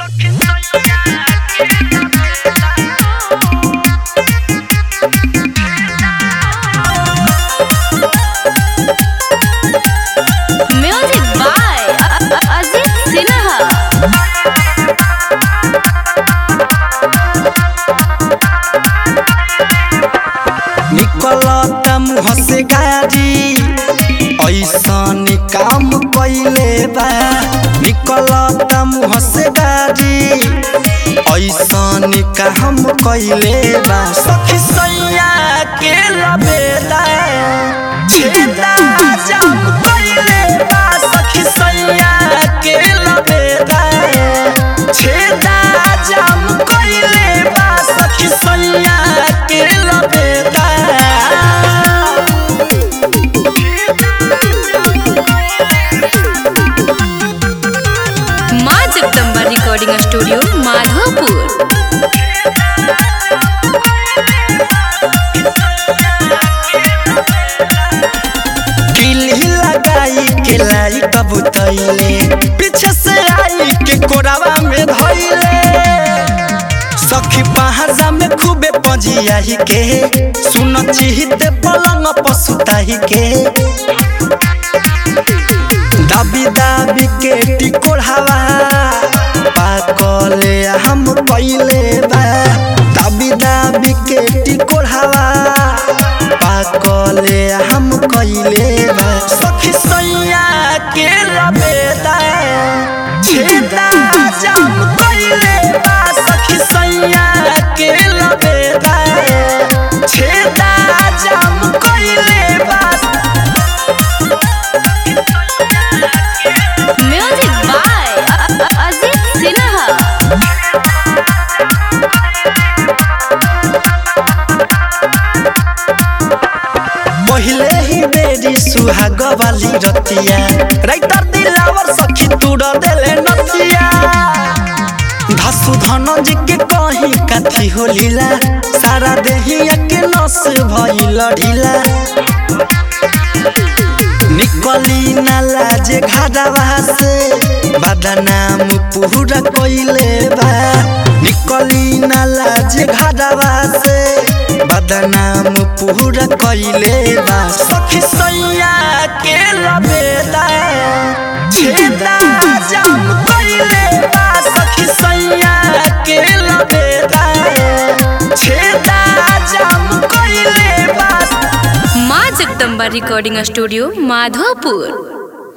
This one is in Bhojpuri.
Music by Ajit Sinha. निकलता मुँह से गाड़ी ऐसन काम कैले बा निकलता मुँह से गाड़ी ऐसन काम कैले बा सखी सैया के लबेला छेदा जाम कैले बा सखी सैया के लबेला छेदा जाम कैले बा सखी सैया के लबेला माँ जगदम्बा रिकॉर्डिंग स्टूडियो माधोपुर किल्ली लगाई के लाई कबूतैले पीछे से आई के कोरावा में धैले सखी पहाजा में खूबे पजियाही के सुन चिहिते पलंग पसुताही के दाबी दाबी के टिकोढ़ावा पाकले हम कैले बा दाबी दाबी के टिकोढ़ावा पाकले हम कैले बा सखी सैया के लबेदा छेदा जाम कैले बा सखी सैया के लबेदा छेदा जाम कैले बा म्यूजिक बाय अजित सिन्हा पहिले ही बेरी सुहाग वाली रतिया राइतर दिलावर सखी तुड़ देले नतिया धासु धन जी के कहीं काथी हो लीला सारा देहिया के नस भइल ढीला निकली नाला जे घाडावा से बदनाम पूरा कोइले बा निकली नाला जे घाडावा से बदनाम पूरा कोइले बा सखी सैया के लबेदा छेदा जाम कोइले बा सखी सैया के लबेदा छेदा जाम कोइले बा माँ जगदम्बा रिकॉर्डिंग स्टूडियो माधोपुर